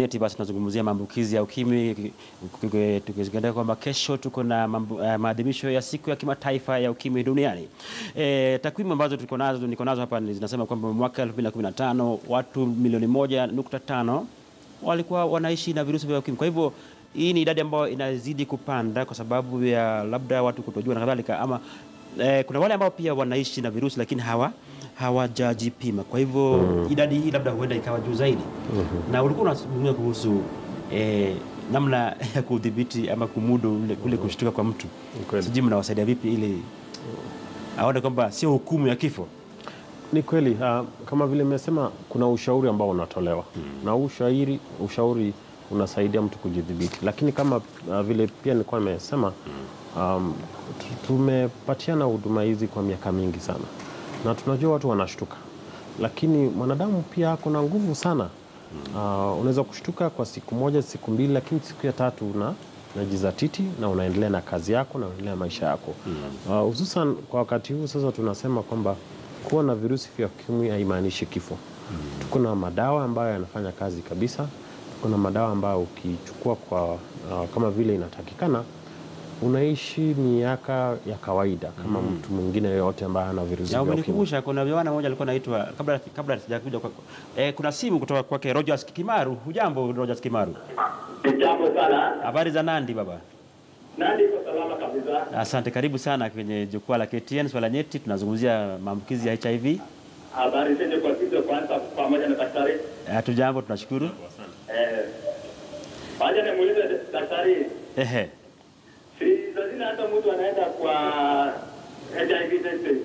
nyeti, basi tunazungumzia maambukizi ya ukimwi tukizingatia kwamba kesho tuko na mambu- eh, maadhimisho ya siku ya kimataifa ya ukimwi duniani. E, takwimu ambazo tuko nazo niko nazo hapa ni zinasema kwamba mwaka 2015 watu milioni moja nukta tano walikuwa wanaishi na virusi vya ukimwi. Kwa hivyo hii ni idadi ambayo inazidi kupanda kwa sababu ya labda watu kutojua na kadhalika, ama eh, kuna wale ambao pia wanaishi na virusi lakini hawa hawajajipima. Kwa hivyo idadi hii labda huenda ikawa juu zaidi. Na ulikuwa unazungumzia kuhusu eh, namna ya kudhibiti ama kumudu ule, kule kushtuka kwa mtu. kweli. Sijui mnawasaidia vipi ili aone kwamba sio hukumu ya kifo. Ni kweli uh, kama vile nimesema kuna ushauri ambao unatolewa na huu ushauri, ushauri unasaidia mtu kujidhibiti, lakini kama uh, vile pia nilikuwa nimesema um, tu- tumepatiana huduma hizi kwa miaka mingi sana na tunajua watu wanashtuka, lakini mwanadamu pia ako na nguvu sana. Uh, unaweza kushtuka kwa siku moja, siku mbili, lakini siku ya tatu una najizatiti na unaendelea na kazi yako na unaendelea na maisha yako Uh, hususan kwa wakati huu sasa tunasema kwamba kuwa na virusi vya ukimwi haimaanishi kifo. Tuko na madawa ambayo yanafanya kazi kabisa. Tuko na madawa ambayo ukichukua kwa uh, kama vile inatakikana unaishi miaka ya kawaida kama mtu mwingine yoyote ambaye ana virusi Ya vya ukimwi. umenikumbusha kuna vijana mmoja alikuwa anaitwa kabla kabla sijakuja kwa eh, kuna simu kutoka kwake Rogers Kimaru. Hujambo Rogers Kimaru? Jambo sana. Habari za Nandi baba? Nani iko salama kabisa? Asante, karibu sana kwenye jukwaa la KTN swala nyeti. Tunazungumzia maambukizi ya HIV. Habari zenye kwa kizo kwanza pamoja na daktari. Hatujambo, tunashukuru. Eh. Waje nimuulize daktari, Ehe, si lazima hata mtu anaenda kwa HIV test.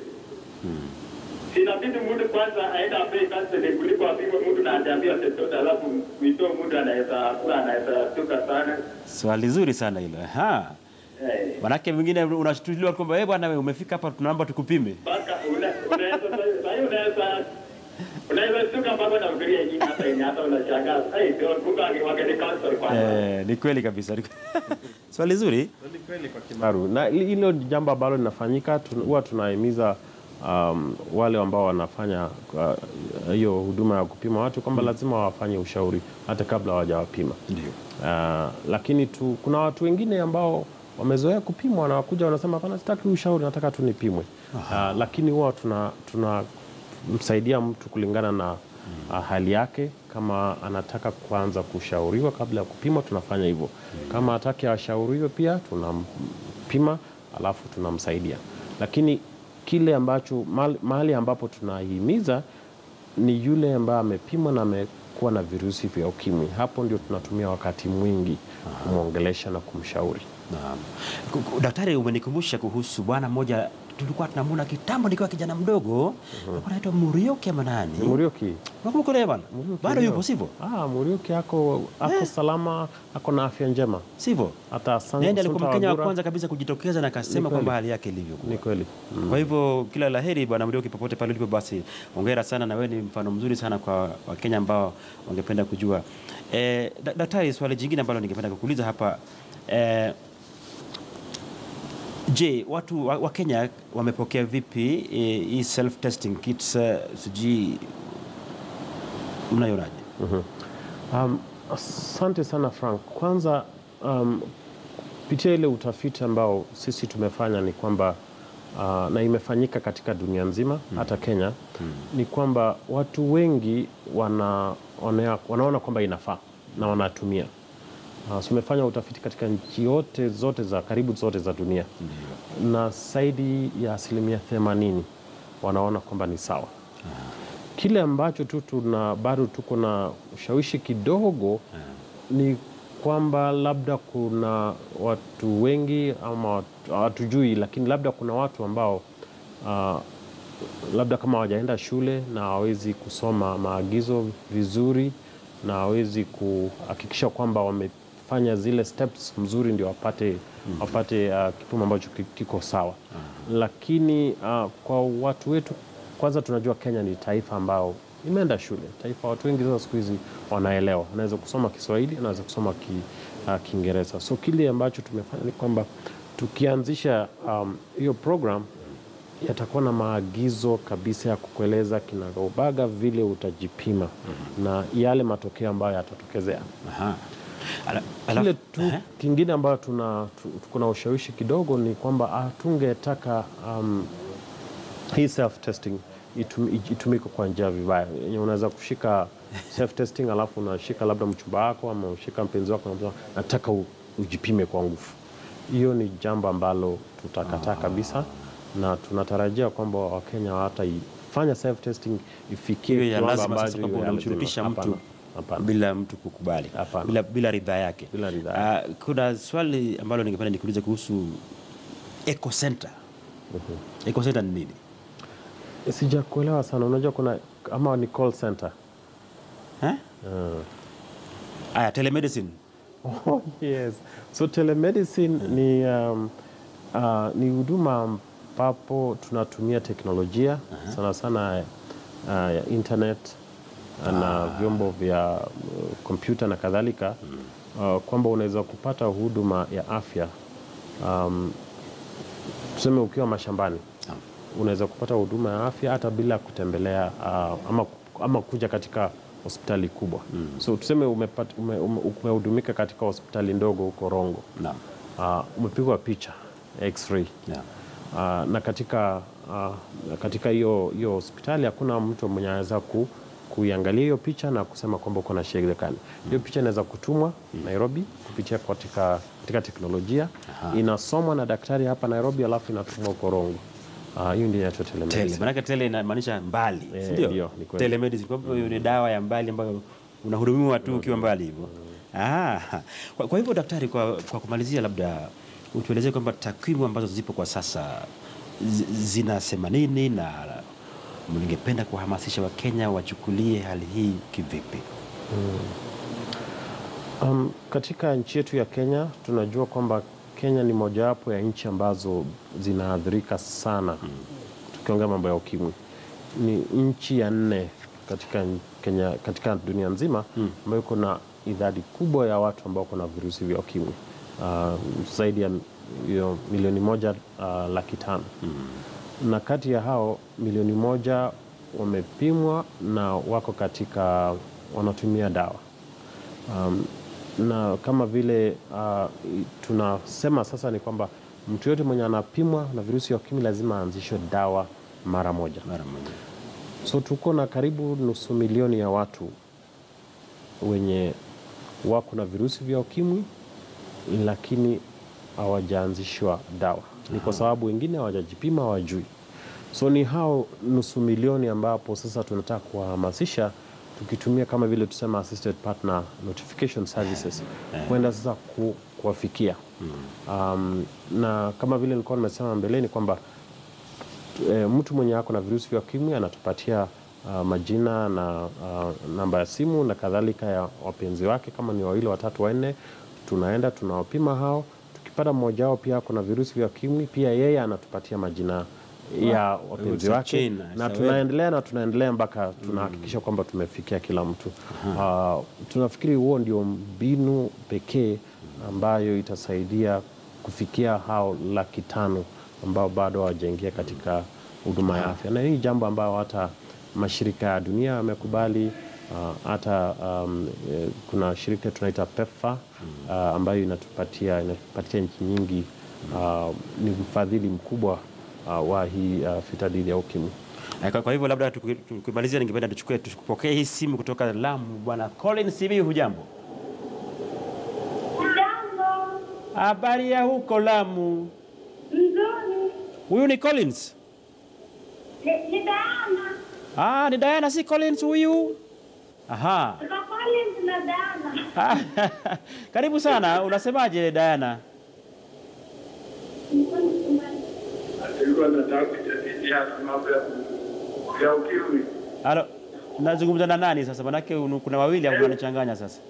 Si inabidi mtu kwanza aende apewe counseling kuliko apimwe mtu na ajaambiwa chochote alafu mwito mtu anaweza kuwa anaweza tuka sana. swali zuri sana hilo. Aha. Eh. Manake mwingine unashtuliwa kwamba wewe bwana, wewe umefika hapa, tunaomba tukupime. Mpaka una- unaweza sasa hiyo unaweza unaweza tuka mpaka na ufikiria nyingi hata yenye hata unashangaa. Eh, ndio kumbe wangeni counsel kwanza. Eh, ni kweli kabisa. swali zuri. Kimaru. Na hili- hilo ni jambo ambalo linafanyika, tun- huwa tunahimiza um, wale ambao wanafanya uh, hiyo huduma ya kupima watu kwamba lazima wafanye ushauri hata kabla hawajawapima. Ndio. Uh, lakini tu, kuna watu wengine ambao wamezoea kupimwa na wakuja wanasema hapana, sitaki ushauri, nataka tu nipimwe. Uh, lakini huwa tuna, tuna msaidia mtu kulingana na uh, hali yake. Kama anataka kuanza kushauriwa kabla ya kupimwa, tunafanya hivyo. Kama hataki ashauriwe, pia tunampima alafu tunamsaidia. Lakini kile ambacho mahali- mahali ambapo tunahimiza ni yule ambaye amepimwa na amekuwa na virusi vya ukimwi. Hapo ndio tunatumia wakati mwingi kumwongelesha na kumshauri. Naam. Ku- ku- Daktari, umenikumbusha kuhusu bwana mmoja tulikuwa tunamwona kitambo nikiwa kijana mdogo, alikuwa anaitwa Murioki ama nani? Murioki, Unakumbuka yule bwana? Bado ndio. yupo sivyo? ah, Murioki ako, ako salama, ako na afya njema. Sivyo? Hata San- Naye ndiye alikuwa Sunta Mkenya wa Wagura- kwanza kabisa kujitokeza na akasema kweli. kwamba hali yake ilivyokuwa. Ni kweli. Kwa hivyo kila laheri bwana Murioki, popote pale ulipo, basi hongera sana, na wewe ni mfano mzuri sana kwa Wakenya ambao wangependa kujua. Eh, da- daktari, swali jingine ambalo ningependa kukuuliza hapa eh, je, watu wa, wa Kenya wamepokea vipi eh, hii self testing kits eh, sijui mnaionaje? Um, asante sana Frank. Kwanza um, kupitia ile utafiti ambao sisi tumefanya ni kwamba uh, na imefanyika katika dunia nzima hata Kenya ni kwamba watu wengi wana, wana, wanaona kwamba inafaa na wanatumia. Uh, tumefanya utafiti katika nchi yote zote za karibu zote za dunia na zaidi ya asilimia themanini wanaona kwamba ni sawa kile ambacho tu tuna bado tuko na ushawishi kidogo ni kwamba labda kuna watu wengi ama watu- hatujui, lakini labda kuna watu ambao uh, labda kama hawajaenda shule na hawawezi kusoma maagizo vizuri na hawawezi kuhakikisha kwamba wamefanya zile steps mzuri ndio wapate, wapate uh, kipimo ambacho ki- kiko sawa. Lakini uh, kwa watu wetu, kwanza tunajua Kenya ni taifa ambao imeenda shule, taifa watu wengi sasa siku hizi wanaelewa, wanaweza kusoma Kiswahili, wanaweza kusoma ki, uh, Kiingereza. So kile ambacho tumefanya ni kwamba tukianzisha um, hiyo program yatakuwa na maagizo kabisa ya kukueleza kinagaubaga vile utajipima na yale matokeo ambayo yatatokezea. Aha. Ala- Kile alafu- tu Ehe. kingine ambayo tuna tu- tuko na ushawishi kidogo ni kwamba hatungetaka um, hii self testing itum, itumike kwa njia vibaya. Yenye Unaweza kushika self testing alafu unashika labda mchumba wako ama ushika mpenzi wako na nataka u, ujipime kwa nguvu. Hiyo ni jambo ambalo tutakataa kabisa, na tunatarajia kwamba Wakenya hawataifanya self testing ifikie Iwe ya kiwango lazima sasa ambacho kwamba iwe ya unamshurutisha lazima. mtu Hapana, hapana. bila mtu kukubali Hapana. bila, bila ridhaa yake. Bila ridhaa Ah, kuna swali ambalo ningependa nikuulize kuhusu eco center. Eco center ni nini? Sijakuelewa sana. Unajua kuna ama ni call center Eh? Aya, telemedicine. Oh, yes. So telemedicine ni um, uh, ni huduma ambapo tunatumia teknolojia sana sana uh, ya internet na vyombo vya uh, kompyuta na kadhalika uh, kwamba unaweza kupata huduma ya afya um, tuseme ukiwa mashambani unaweza kupata huduma ya afya hata bila kutembelea uh, ama, ama kuja katika hospitali kubwa so tuseme umepata- ume- ume- umehudumika katika hospitali ndogo huko Rongo Naam. uh, umepigwa picha x-ray Naam. uh, na katika uh, katika hiyo hiyo hospitali hakuna mtu mwenye anaweza ku, kuiangalia hiyo picha na kusema kwamba uko na shida gani. Hiyo picha inaweza kutumwa Nairobi kupitia katika, katika teknolojia inasomwa na daktari hapa Nairobi, alafu inatumwa huko Rongo. Ah, Hiyo ndio inaitwa Tele. telemedicine. Maanake tele inamaanisha mbali, Eh, si ndio? ndio, ni kweli. Telemedicine. Kwa hivyo hiyo ni dawa ya mbali ambayo unahudumiwa tu ukiwa mbali hivyo. Ah. Kwa, kwa hivyo daktari, kwa, kwa kumalizia, labda utuelezee kwamba takwimu ambazo zipo kwa sasa zi- zinasema nini na ningependa kuwahamasisha Wakenya wachukulie hali hii kivipi? Um, katika nchi yetu ya Kenya tunajua kwamba Kenya ni mojawapo ya nchi ambazo zinaathirika sana tukiongea mambo ya ukimwi. Ni nchi ya nne katika Kenya, katika dunia nzima ambayo iko na idadi kubwa ya watu ambao kuna virusi vya ukimwi uh, zaidi ya hiyo milioni moja uh, laki tano na kati ya hao milioni moja wamepimwa na wako katika wanatumia dawa um, na kama vile uh, tunasema sasa ni kwamba mtu yote mwenye anapimwa na virusi vya ukimwi lazima aanzishwe dawa mara moja. Mara moja. So tuko na karibu nusu milioni ya watu wenye wako na virusi vya ukimwi lakini hawajaanzishwa dawa. Ni kwa sababu wengine hawajajipima, hawajui. So ni hao nusu milioni ambapo sasa tunataka kuwahamasisha tukitumia kama vile tusema assisted partner notification services kwenda sasa ku, kuwafikia um, na kama vile nilikuwa nimesema mbeleni kwamba e, mtu mwenye ako na virusi vya ukimwi anatupatia uh, majina na uh, namba ya simu na kadhalika ya wapenzi wake, kama ni wawili, watatu, wanne, tunaenda tunawapima hao. Tukipata mmoja wao pia ako na virusi vya ukimwi, pia yeye anatupatia majina ya wapenzi It's a wake chain, na it's a web. tunaendelea na tunaendelea mpaka tunahakikisha kwamba tumefikia kila mtu. Uh, tunafikiri huo ndio mbinu pekee ambayo itasaidia kufikia hao laki tano ambao bado hawajaingia katika huduma ya afya, na hii jambo ambayo hata mashirika ya dunia yamekubali. uh, hata um, eh, kuna shirika tunaita PEPFAR uh, ambayo inatupatia inatupatia nchi nyingi uh, ni mfadhili mkubwa uh, wa hii uh, vita dhidi ya ukimwi. Eh, Kwa, kwa hivyo labda tuki- tukimalizia, ningependa tuchukue tupokee hii simu kutoka Lamu. Bwana Colin Sibi, hujambo? Jambo Habari ya huko Lamu? mzuri, Huyu ni Collins? ni ni Diana Ah, ni Diana, si Collins huyu? Aha. Kaka Collins na Diana. Ah, Karibu sana. Unasemaje Diana? Alikuwa nataka kujadiliana mambo ya ya ukimwi. Halo. Nazungumza na nani sasa? Manake unu- kuna wawili au unanichanganya sasa.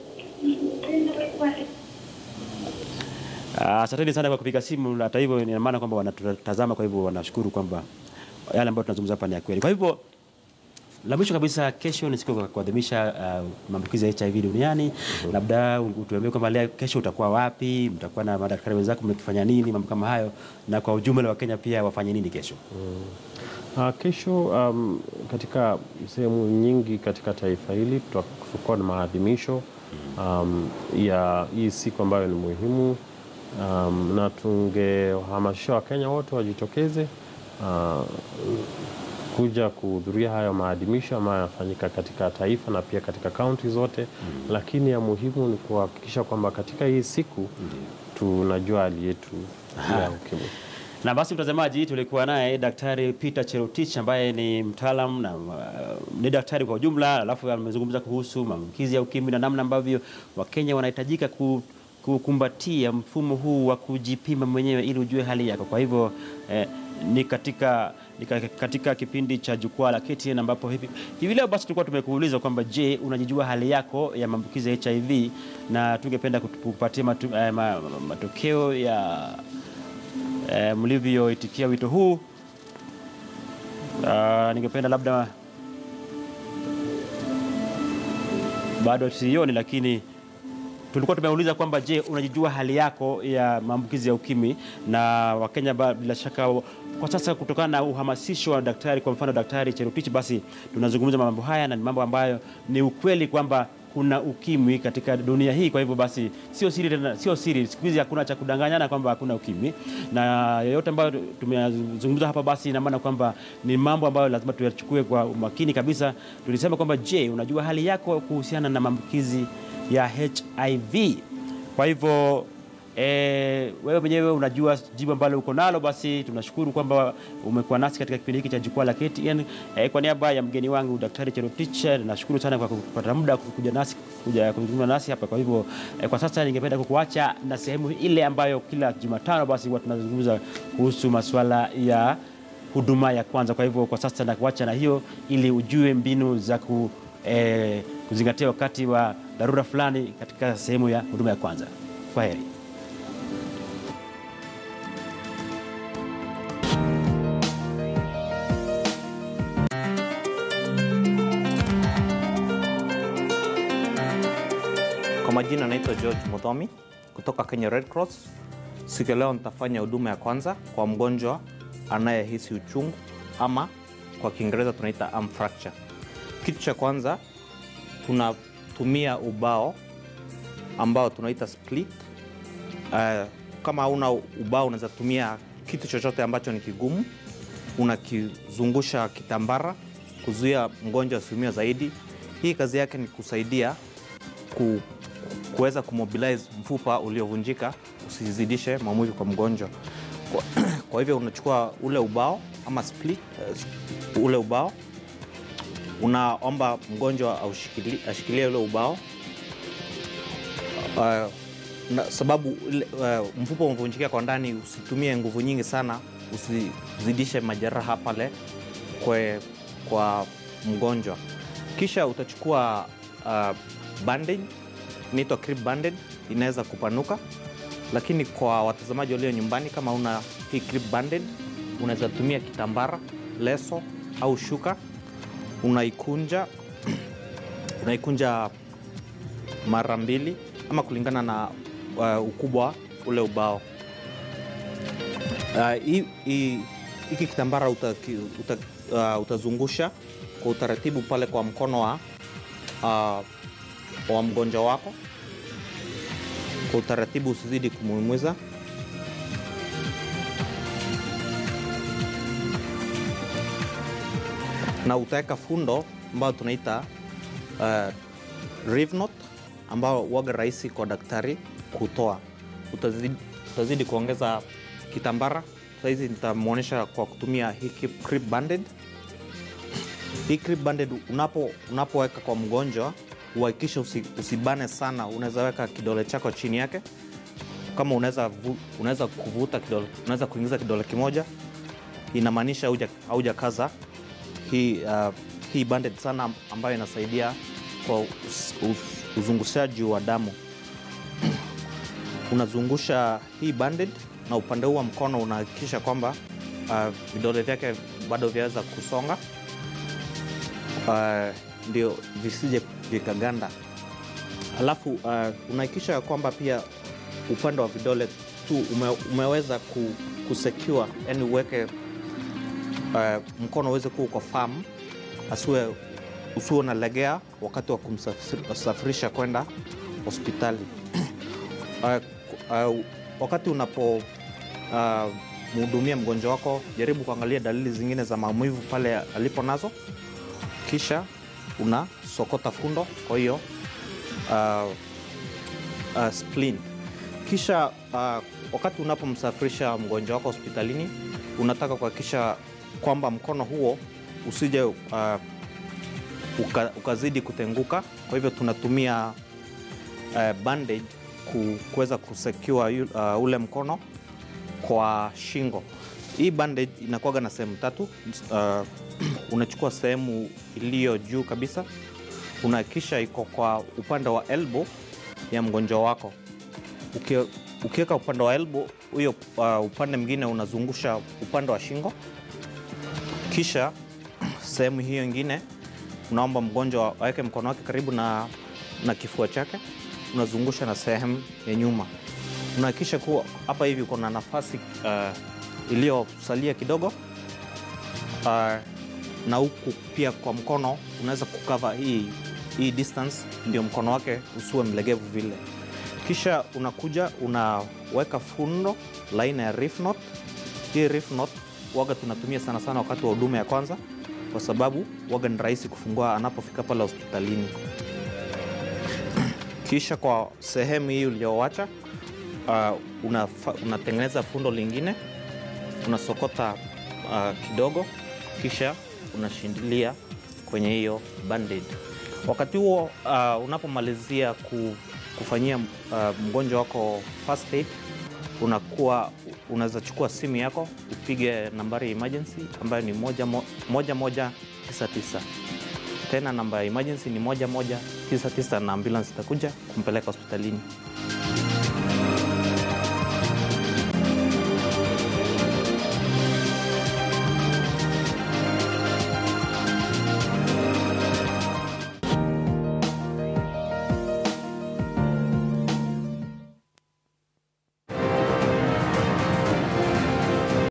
Ah, Asanteni sana kwa kupiga simu. Hata hivyo ina maana kwamba wanatutazama, kwa hivyo wanashukuru kwamba yale ambayo tunazungumza hapa ni ya kweli. Kwa hivyo La mwisho kabisa, kesho ni siku ya kuadhimisha uh, maambukizi ya HIV duniani. Labda utuambie kwamba leo kesho utakuwa wapi, mtakuwa na madaktari wenzako, mkifanya nini, mambo kama hayo, na kwa ujumla wa Kenya pia wafanye nini kesho? Uh, kesho um, katika sehemu nyingi katika taifa hili tutakuwa na maadhimisho um, ya hii siku ambayo ni muhimu um, na tungehamasisha Wakenya wote wajitokeze uh, kuja kuhudhuria hayo maadhimisho ambayo yanafanyika katika taifa na pia katika kaunti zote lakini ya muhimu ni kuhakikisha kwamba katika hii siku tunajua hali yetu ya ukimwi. Na basi mtazamaji, tulikuwa naye Daktari Peter Cherotich ambaye ni mtaalam na uh, ni daktari kwa ujumla, alafu amezungumza kuhusu maambukizi ya ukimwi na namna ambavyo Wakenya wanahitajika ku kukumbatia mfumo huu wa kujipima mwenyewe ili ujue hali yako. Kwa hivyo eh, ni katika ni ka- katika kipindi cha jukwaa la KTN ambapo hivi, hivi leo basi tulikuwa tumekuuliza kwamba je, unajijua hali yako ya maambukizi ya HIV na tungependa kutu- kupatia matu, eh, ma, ma- matokeo ya eh, mlivyoitikia wito huu. Uh, ningependa labda bado sioni, lakini tulikuwa tumeuliza kwamba je, unajijua hali yako ya maambukizi ya ukimwi? Na Wakenya ba- bila shaka kwa sasa, kutokana na uhamasisho wa daktari, kwa mfano Daktari Cherotich, basi tunazungumza mambo haya na ni mambo ambayo ni ukweli kwamba kuna ukimwi katika dunia hii. Kwa hivyo basi sio siri tena, sio siri, siku hizi hakuna cha kudanganyana kwamba hakuna ukimwi, na yoyote ambayo tumezungumza hapa, basi ina maana kwamba ni mambo ambayo lazima tuyachukue kwa umakini kabisa. Tulisema kwamba je, unajua hali yako kuhusiana na maambukizi ya HIV. Kwa hivyo e, wewe mwenyewe unajua jibu ambalo uko nalo, basi tunashukuru kwamba umekuwa nasi katika kipindi hiki cha jukwaa la KTN. E, kwa niaba ya mgeni wangu Daktari Cherotich, nashukuru sana kwa kupata muda kuja nasi kuja kuzungumza nasi hapa. Kwa hivyo e, kwa sasa ningependa kukuacha na sehemu ile ambayo kila Jumatano basi huwa tunazungumza kuhusu masuala ya huduma ya kwanza. Kwa hivyo kwa sasa nakuacha na hiyo ili ujue mbinu za ku, eh, kuzingatia wakati wa dharura fulani katika sehemu ya huduma ya kwanza. Kwa heri. Kwa majina naitwa George Muthomi kutoka Kenya Red Cross. Siku ya leo nitafanya huduma ya kwanza kwa mgonjwa anayehisi uchungu ama kwa Kiingereza tunaita arm fracture. Kitu cha kwanza tunatumia ubao ambao tunaita split. Uh, kama hauna ubao unaweza tumia kitu chochote ambacho ni kigumu, unakizungusha kitambara kuzuia mgonjwa asiumia zaidi. Hii kazi yake ni kusaidia ku, kuweza kumobilize mfupa uliovunjika usizidishe maumivu kwa mgonjwa. Kwa, kwa hivyo unachukua ule ubao ama split, uh, ule ubao unaomba mgonjwa aushikili- ashikilie ule ubao uh, na sababu ile, uh, mfupa umevunjika kwa ndani, usitumie nguvu nyingi sana, usizidishe majeraha pale kwe, kwa mgonjwa. Kisha utachukua uh, bandage inaitwa crib bandage, inaweza kupanuka, lakini kwa watazamaji walio nyumbani, kama una hii crib bandage, unaweza tumia kitambara, leso au shuka, unaikunja unaikunja mara mbili ama kulingana na uh, ukubwa ule ubao. Uh, hii- hii- hiki kitambara utaki- uta, uh, utazungusha kwa utaratibu pale kwa mkono wa, uh, wa mgonjwa wako kwa utaratibu, usizidi kumuumiza. na utaweka fundo ambayo tunaita uh, reeve knot ambao waga rahisi kwa daktari kutoa. Utazidi, utazidi kuongeza kitambara. Sahizi nitamwonyesha kwa kutumia hii clip- clip banded. Hii clip banded unapo unapoweka kwa mgonjwa uhakikishe usi, usibane sana. Unaweza weka kidole chako chini yake, kama unaweza vu- unaweza kuvuta kidole, unaweza kuingiza kidole kimoja, inamaanisha hauja- haujakaza hii, uh, hii banded sana ambayo inasaidia kwa us, us, uzungushaji wa damu. Unazungusha hii banded na upande huu wa mkono unahakikisha kwamba uh, vidole vyake bado vyaweza kusonga. uh, ndio visije vikaganda. Alafu uh, unahakikisha ya kwamba pia upande wa vidole tu ume, umeweza ku, kusecure, yani uweke uh, mkono uweze kuwa uko firm, asiwe usiwe unalegea wakati wa kumsafirisha kwenda hospitali. uh, uh, wakati unapo uh, mhudumia mgonjwa wako, jaribu kuangalia dalili zingine za maumivu pale alipo nazo, kisha unasokota fundo, kwa hiyo uh, uh, spleen. Kisha uh, wakati unapomsafirisha mgonjwa wako hospitalini, unataka kuhakikisha kwamba mkono huo usije uh, uka, ukazidi kutenguka. Kwa hivyo tunatumia uh, bandage ku- kuweza kusecure yu- uh, ule mkono kwa shingo. Hii bandage inakuwaga na sehemu tatu. Uh, unachukua sehemu iliyo juu kabisa, unahakikisha iko kwa upande wa elbow ya mgonjwa wako. Uki- Ukiweka upande wa elbow, huyo uh, upande mwingine unazungusha upande wa shingo, kisha sehemu hiyo ingine unaomba mgonjwa aweke mkono wake karibu na, na kifua chake, unazungusha na sehemu ya nyuma. Unahakikisha kuwa hapa hivi uko na nafasi uh, iliyosalia kidogo uh, na huku pia kwa mkono unaweza kukava hii, hii distance, ndio mkono wake usiwe mlegevu vile. Kisha unakuja unaweka fundo la aina ya reef knot. Hii reef knot waga tunatumia sana sana wakati wa huduma ya kwanza, kwa sababu waga ni rahisi kufungua anapofika pale hospitalini. Kisha kwa sehemu hii uliyowacha uh, unafa- unatengeneza fundo lingine, unasokota uh, kidogo, kisha unashindilia kwenye hiyo bandage. Wakati huo uh, unapomalizia ku, kufanyia uh, mgonjwa wako first aid, unakuwa unaweza chukua simu yako upige nambari ya emergency ambayo ni moja, mo, moja, moja tisa tisa. Tena namba ya emergency ni moja moja tisa tisa na ambulance itakuja kumpeleka hospitalini.